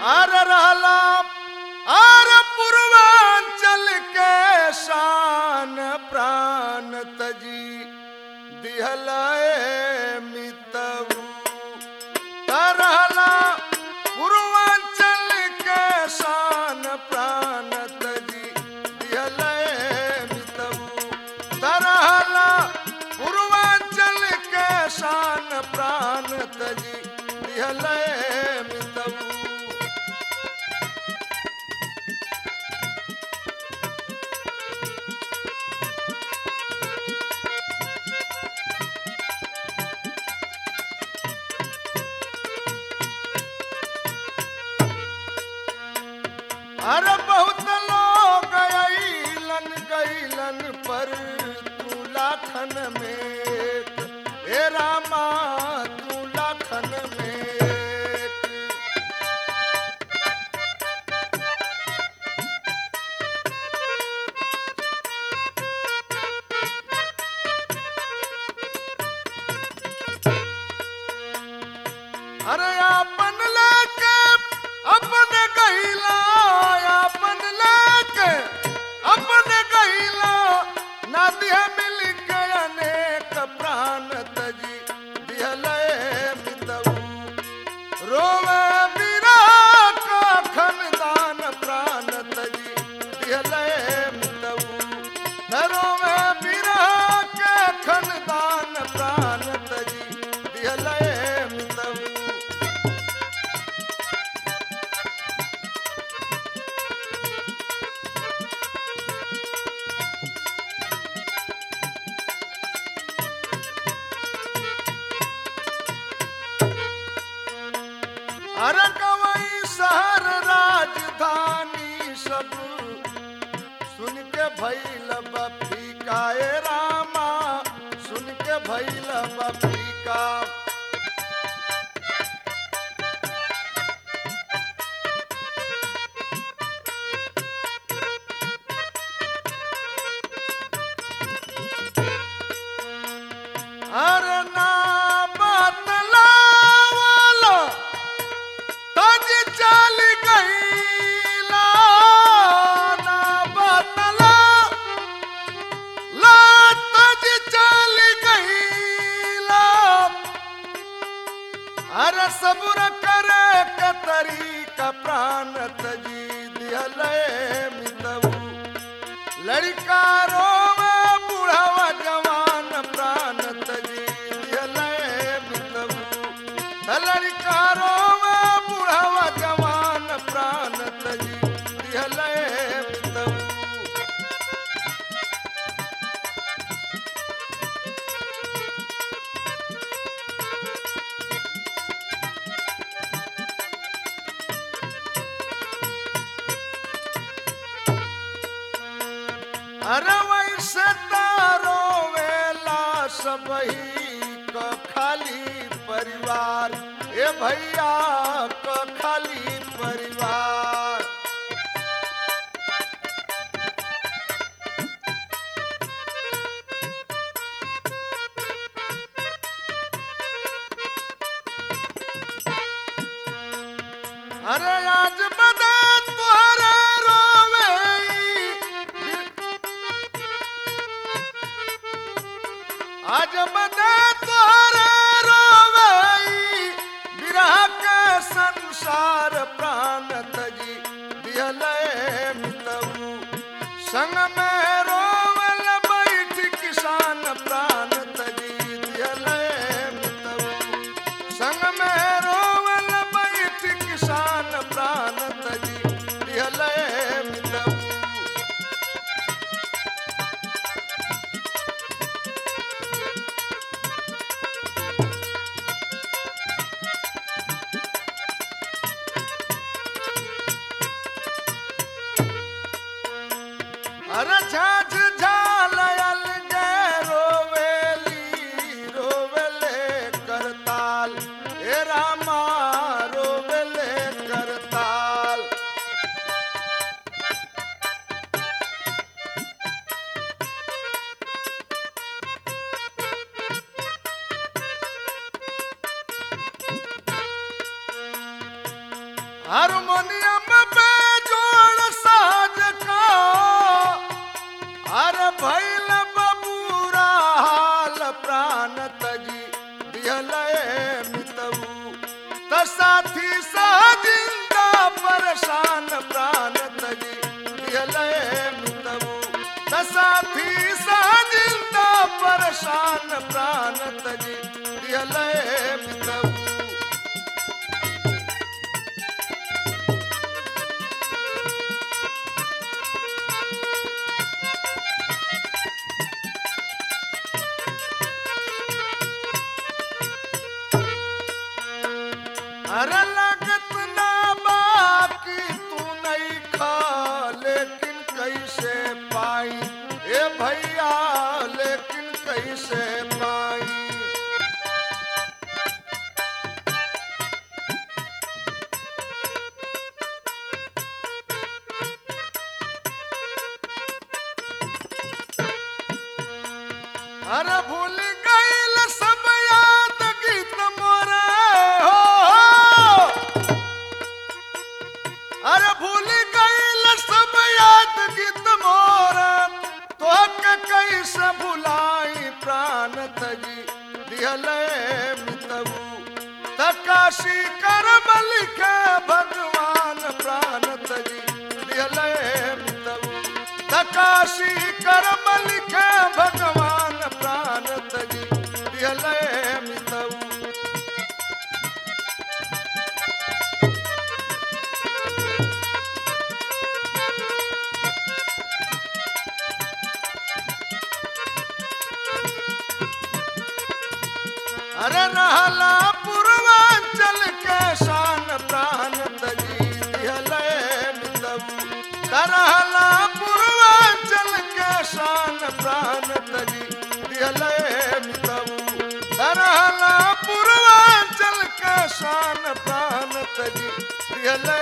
अर रहला अर पूर्वांचल के शान प्राण तजी दिहल मितऊ तरहला पूर्वांचल के शान प्राण तजी दिहल मितऊ तरहला पूर्वांचल के शान प्राण तजी दिहल मितऊ अरे बहुत लोग अइलन गइलन पर तू लाखन में एक। हे रामा तू लाखन में एक। अरे आपन लेके अपन गहिला आपन लेके अपन गहिला नदिया मिल के अनेक प्राण तजी दिहले मितऊ रोवे बीरा का खनदान प्राण तजी दिहले मितऊ न रोवे बीरा के खनदान प्राण तजी दिहले मितऊ अरे कवई शहर राजधानी सब सुन के भैल बफीका ए रामा सुन के भैल बफीका अरे ना बतलावला तज चल गईला ना बतला ला तज चल गईला अरे सबुर करे के तरीका प्राण तजी दिहले मितऊ लड़का रोवे बूढ़वा जवान प्राण तजी दिहले मितऊ लड़का रोवे बूढ़वा जवान प्राण तजी दिहले मितऊ अरे वैसे तारो वेला सबही क खाली परिवार ए भैया क खाली परिवार अरे आज बदा तुहरे रोवे आज बदे तोरे रोवई बिरह के संसार प्राण तजी दिहले मितऊ संग में रोवल बैठ किसान प्राण तजी दिहले मितऊ संग में रोवल बैठ किसान प्राण तजी दिहले मितऊ अरे झाझ झालयल गे रोवेली रोवेले करताल हे रामा रोवेले करताल हारमोनियम पे जोड़ साज का अरे भैल बबूरा हाल प्राण तजी दिहलए मितऊ त साथी सहजिंदा परेशान प्राण तजी दिहलए मितऊ त साथी सहजिंदा परेशान प्राण तजी दिहलए मितऊ अरे लगत ना बाकी तू नहीं खा लेकिन कैसे पाई ए भैया लेकिन कैसे पाई अरे भूल गईल सब याद गीत मोरे हो अरे भूल गईल सब याद गीत मोरे तो के कैसे भुलाई प्राण तजी दिहले मितबू तकाशी करम लिखे भगवान प्राण तजी दिहले मितबू तकाशी करम लिखे भगवान प्राण तजी दिहले मितऊ अरे रहला पूर्वांचल के शान प्राण तजी दिहले मितऊ तरहला पूर्वांचल के शान प्राण तजी दिहले मितऊ तरहला पूर्वांचल के शान प्राण तजी दिहले